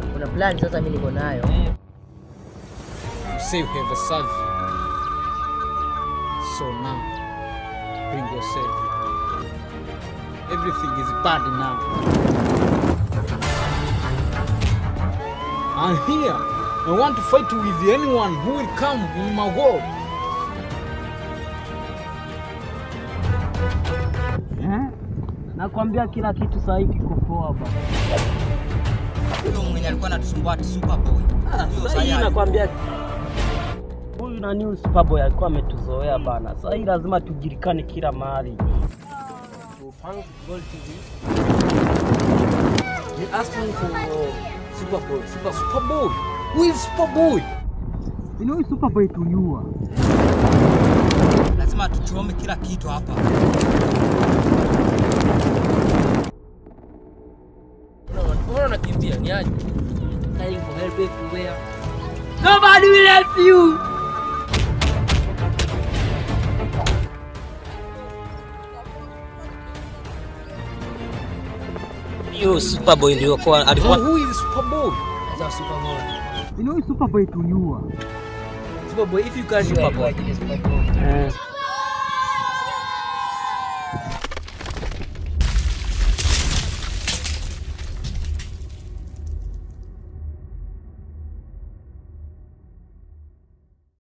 kuna plan sasa mimi niko nayo. You say you have a survey. So now, bring yourself. Everything is bad now. I'm here. I want to fight with anyone who will come in my world. Nakwambia kila kitu saa hii kiko poa bana. Huyo mwenye alikuwa anatusumbua ati Superboy. Huyo Saa hii Sayari. nakwambia huyu nani Superboy alikuwa ametuzoea bana. Saa hii lazima tujulikane kila mahali. You're asking for Superboy. Super Superboy. Who is Superboy? Ni huyu Superboy tuliua. Lazima tuchome kila kitu hapa. Mbona unakimbia? Ni aje? Crying for help everywhere. Nobody will help you. Hiyo Superboy ndio kwa alikuwa Who is Superboy? Sasa Superboy. ni huyu Superboy tuliua. Superboy if you can Superboy. Superboy. Eh.